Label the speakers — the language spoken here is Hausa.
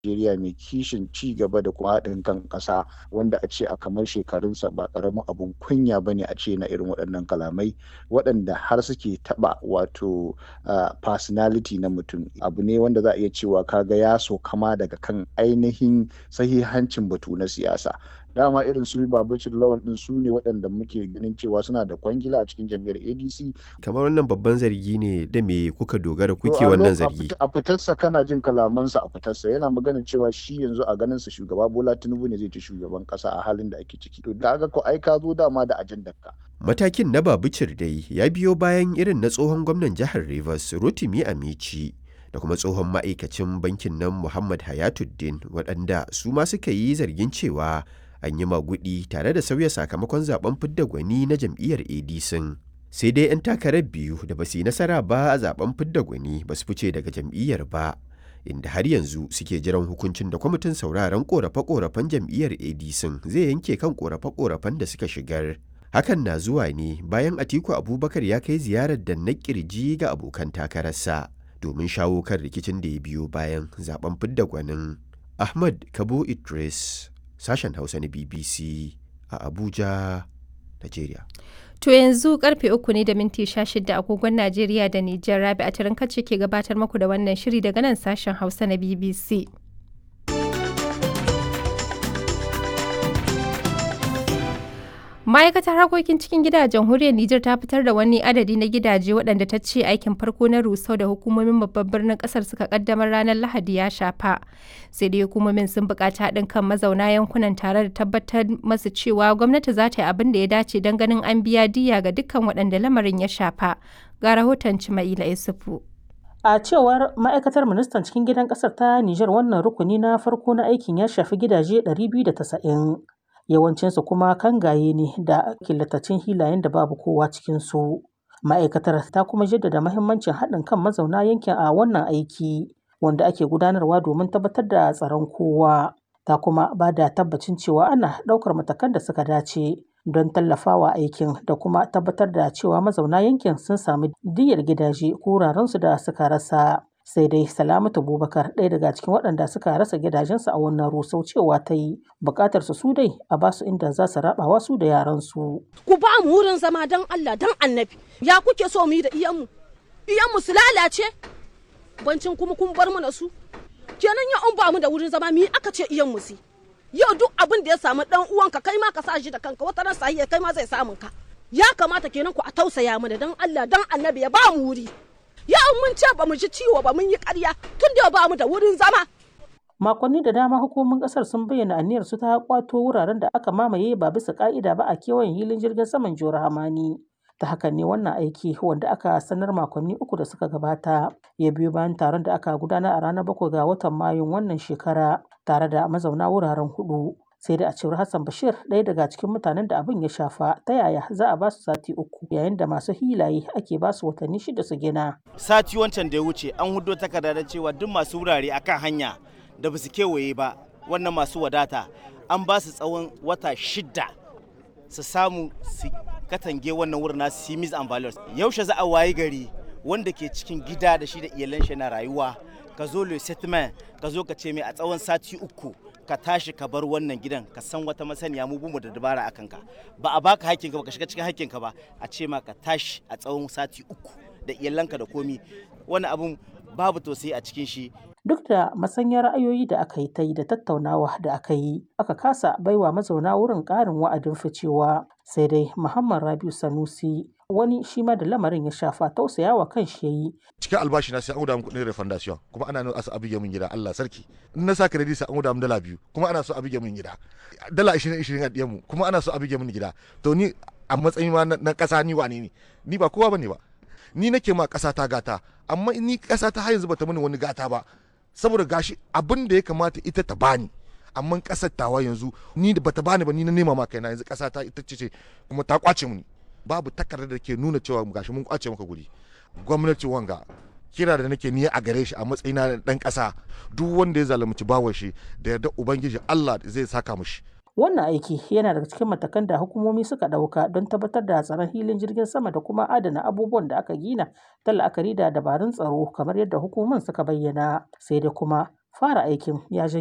Speaker 1: Najeriya mai kishin ci gaba da kuma haɗin kan ƙasa wanda a ce a kamar shekarunsa ba ƙaramin abun kunya ba ne a ce na irin waɗannan kalamai waɗanda har suke taɓa wato personality na mutum abu ne wanda za a iya cewa kaga ya so kama daga kan ainihin sahihancin batu na siyasa dama irin su babacin lawan din su ne waɗanda muke ganin cewa suna da kwangila a cikin jam'iyyar adc
Speaker 2: kamar wannan babban zargi ne da me kuka dogara kuke wannan zargi
Speaker 1: a fitarsa kana jin kalamansa a fitarsa yana maganin cewa shi yanzu a ganin sa shugaba bola tinubu ne zai ci shugaban kasa a halin da ake ciki to da ko ai ka zo dama da ajandar ka
Speaker 2: matakin na babicir dai ya biyo bayan irin na tsohon gwamnan jihar rivers rotimi amici da kuma tsohon ma'aikacin bankin nan muhammad hayatuddin waɗanda su ma suka yi zargin cewa an yi magudi tare da sauya sakamakon zaben fidda gwani na jam'iyyar adc sai dai 'yan takarar biyu da ba su yi nasara ba a zaben fidda gwani ba su fice daga jam'iyyar ba inda har yanzu suke jiran hukuncin da kwamitin sauraron korafe-korafen jam'iyyar adc zai yanke kan korafe-korafen da suka shigar hakan na zuwa ne bayan atiku abubakar ya kai ziyarar da na kirji ga abokan takararsa domin shawo kan rikicin da ya biyo bayan zaben fidda gwanin ahmad kabo idris sashen hausa na bbc a abuja nigeria
Speaker 3: To yanzu karfe uku ne da minti sha shida agogon Najeriya da Nijar Rabi a tarin kacce ke gabatar muku da wannan shiri daga nan sashen Hausa na BBC. Ma'aikatar harkokin cikin gida a jamhuriyar Nijar ta fitar da wani adadi na gidaje waɗanda ta ce aikin farko na rusau da hukumomin babban birnin ƙasar suka kaddamar ranar Lahadi ya shafa. Sai dai hukumomin sun buƙaci haɗin kan mazauna yankunan tare da tabbatar masu cewa gwamnati za ta yi abin da ya dace don ganin an biya diya ga dukkan waɗanda lamarin ya shafa. Ga rahoton Cima'ila Isufu.
Speaker 4: A cewar ma'aikatar ministan cikin gidan ƙasar ta Nijar wannan rukuni na farko na aikin ya shafi gidaje 290. yawancinsu kuma kangaye ne da killatacin hilayen da babu kowa cikinsu. Ma'aikatar ta kuma jaddada mahimmancin haɗin kan mazauna yankin a wannan aiki wanda ake gudanarwa domin tabbatar da tsaron kowa. Ta kuma ba da tabbacin cewa ana ɗaukar matakan da suka dace don tallafawa aikin da kuma tabbatar da cewa mazauna yankin sun sami diyyar gidaje ko wurarensu da suka rasa. sai dai salamatu bubakar ɗaya daga cikin waɗanda suka rasa gidajensu a wannan rusau cewa ta yi buƙatar su dai a ba su inda za su rabawa su da yaransu.
Speaker 5: ku ba mu wurin zama don allah don annabi ya kuke so mu yi da iyanmu iyanmu su lalace bancin kuma kun bar mana su kenan ya an ba mu da wurin zama mi aka ce iyanmu su yau duk abin da ya samu dan uwanka kai ma ka sa shi da kanka wata ran sahiya kai ma zai samun ka ya kamata kenan ku a tausaya mana don allah don annabi ya ba mu wuri yau mun ce ba mu ji ciwo ba mun yi ƙarya tun da ba mu da wurin zama.
Speaker 4: Makonni da dama hukumomin ƙasar sun bayyana aniyar su ta kwato wuraren da aka mamaye ba bisa ƙa'ida ba a kewayen hilin jirgin saman Jihar Hamani. Ta hakan ne wannan aiki wanda aka sanar makonni uku da suka gabata ya biyo bayan taron da aka gudana a ranar bakwai ga watan Mayun wannan shekara tare da mazauna wuraren hudu. sai da a cewar Hassan Bashir ɗaya daga cikin mutanen da abin ya shafa ta yaya za a ba su sati uku yayin da masu hilaye ake ba su watanni shida su gina.
Speaker 6: Sati wancan da ya wuce an hudo takarda da cewa duk masu wurare akan hanya da ba su kewaye ba wannan masu wadata an ba su tsawon wata shida su samu su katange wannan wurin nasu simis and values yaushe za a wayi gari wanda ke cikin gida da shi da iyalan shi na rayuwa ka zo le settlement ka zo ka ce mai a tsawon sati uku ka tashi ka bar wannan gidan ka san wata masaniya mu bumu da dabara akan ka ba a baka hakkinka ba ka shiga cikin hakkinka ba a ce ma ka tashi a tsawon sati uku da iyalanka da komi wani abun babu tausayi a cikin shi
Speaker 4: duk da masanyar ra'ayoyi da aka yi ta yi da tattaunawa da aka yi aka kasa baiwa mazauna wurin ƙarin wa'adin ficewa sai dai muhammad rabiu sanusi wani shi ma da lamarin ya shafa tausayawa kan shi yayi
Speaker 7: cikin albashi na sai an guda min kuɗin refundation kuma ana nuna asa abige min gida Allah sarki in na sa credit sai an guda min dala biyu kuma ana so abige min gida dala 20 20 a diyan mu kuma ana so abige min gida to ni a matsayin ma na ƙasa ni wane ne ni ba kowa bane ba ni nake ma ƙasa ta gata amma ni ƙasa ta har yanzu bata mini wani gata ba saboda gashi abin da ya kamata ita ta bani amma ƙasar tawa yanzu ni da bata bani ba ni na nema ma kaina yanzu ƙasa ta ita ce kuma ta kwace mini babu takardar da ke nuna cewa gashi mun kwace maka guri gwamnati wanga kira da nake niyya a gare shi a matsayina na dan kasa duk wanda ya zalunci bawan shi da yarda ubangiji Allah zai saka mishi
Speaker 4: wannan aiki yana daga cikin matakan da hukumomi suka ɗauka don tabbatar da tsaron hilin jirgin sama da kuma adana abubuwan da aka gina ta la'akari da dabarun tsaro kamar yadda hukumomin suka bayyana sai dai kuma Fara aikin ya janyo